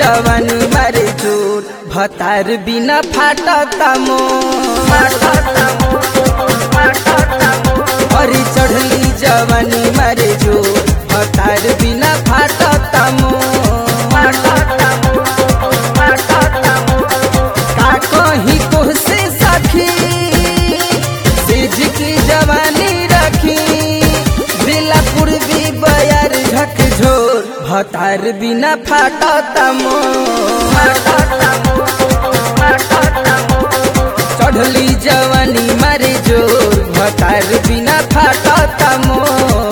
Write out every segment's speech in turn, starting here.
जवानी मारे जोर भतार बिना फाटता मोर अरे चढ़ली जवानी मारे जोर भतार बिना फाटता मोर का कहीं कोसे सखी सेज की जवानी रखी बेला पूर्वी बयार झकझोर भतार बिना फाटता मोर चढ़ली जवानी मारे जोर भतार बिना फाटता मोर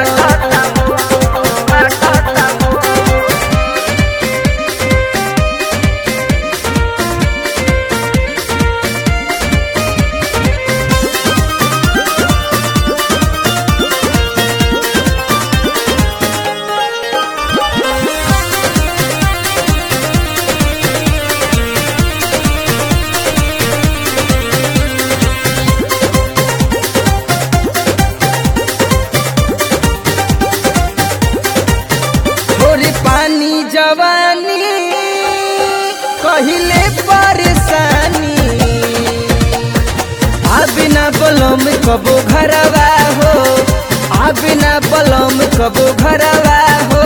थोड़ी पानी जवानी कहिले परेशानी आबिना बलम कबो घरवा हो आबिना बलम कबो घरवा हो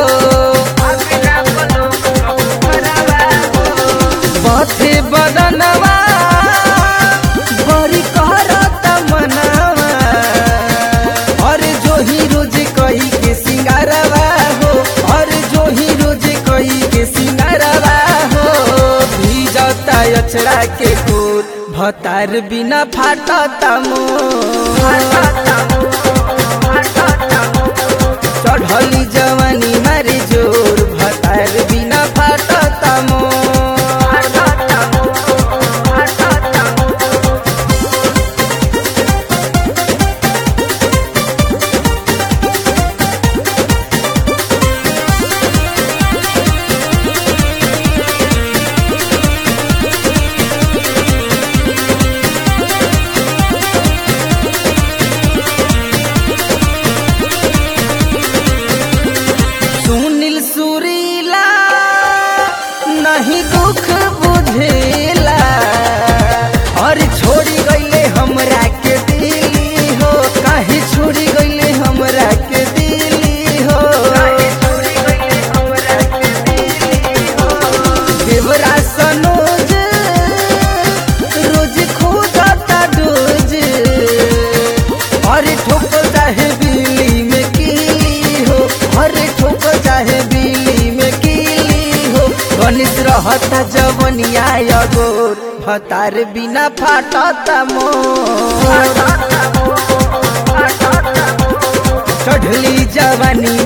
पथे बदनवा बड़ी करत मनवा अरे जो ही रोज कही के सिंगारवा हो अरे जो ही रोज कही के सिंगारवा हो भीजता अचरा के कोर भतार बिना फाटता मोर चढ़ली जवानी मारे जोर भतार बिना फाटता मोर सुनील सुरीला नहीं दुख बुझेला और छोड़ी गईले हमरा के दिली हो काहे छोड़ी गईले हमरा के दिली हो देवरा सनोज रोज खोदता डोज अरे ठोक चाहे बिल्ली में कीली हो अरे ठोक चाहे बिल्ली में कीली हो गणित रहता जवनिया अगोर भतार बिना फाटता मोर चढ़ली जवानी